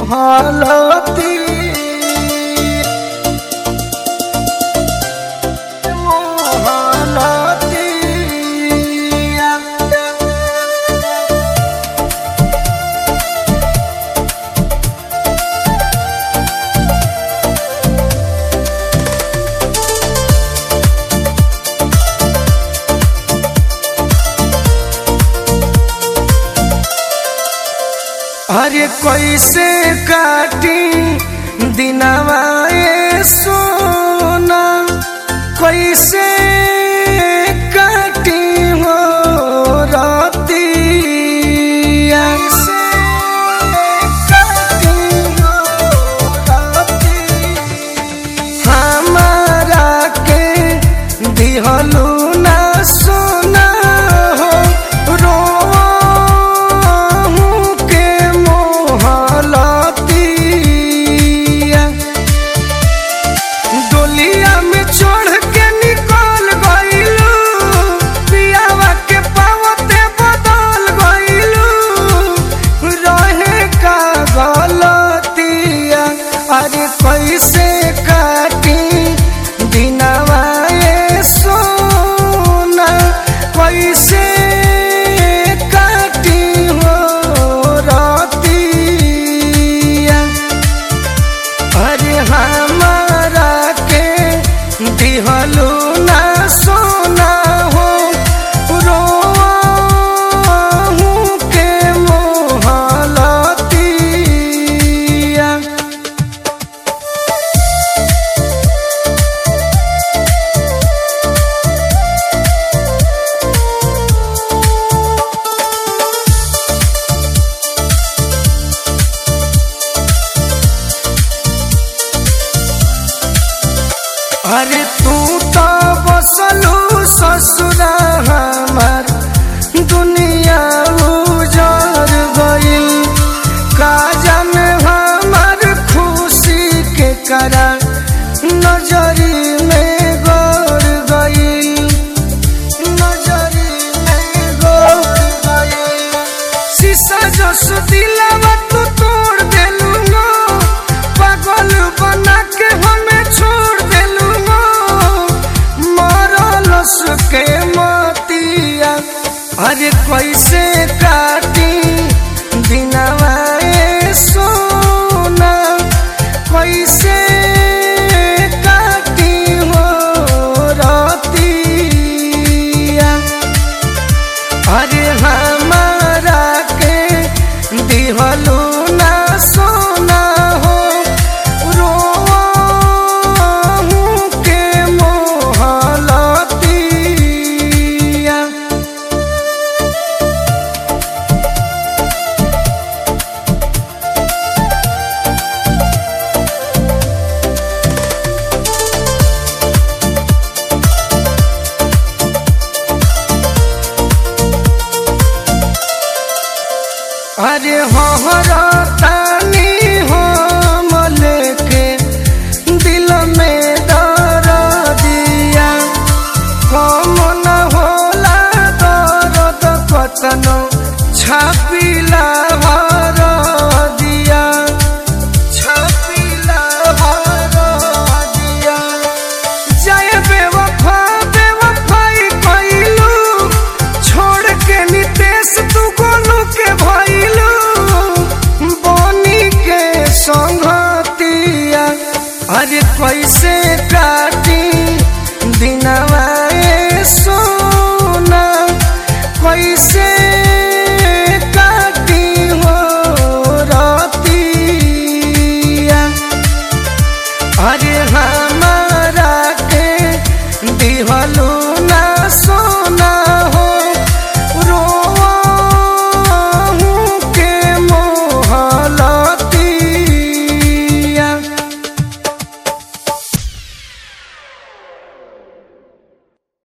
मोहलती मोहलती अरे कैसे काटी दिनवा ए सोना कैसे काटी हो रतिया से काटी हो रतिया हमारा के दिहलू ना सोना हो रोहू के मोहलतिया डोलिया में चढ़ के निकल गइलू पियावा के पावते बदल गइलू रहे का गलतिया अरे कैसे काटी दिनवा ए सोना कैसे काटी हो रतिया अरे हमारा के दिहलू ना सोना हो रोहू के मोहलतिया अरे तू तो बसलू ससुरा हमार दुनिया उजर गइल का जान हमार खुशी के करा नजरी में गड़ गइल नजरी में गड़ गइल शीशा जस दिलावा तू तोड़ देलू नो पागल बना के हमें छोड़ देलू नो मरलस के मतिया अरे कैसे काटी दिनवा ए सोना कैसे काटी हो रतिया अरे हमारा के दिहलू ना सोना हो रोहू के मोहलतिया अरे हमारा तानी हम लेके दिल में दर दिया कम न होला दर्द कतनो छापिला भर दिया छापिला भर दिया जय बेवफा बेवफाई कइलू छोड़ के नितेश तू गोलू के भइलू बनी के संगतिया अरे कैसे का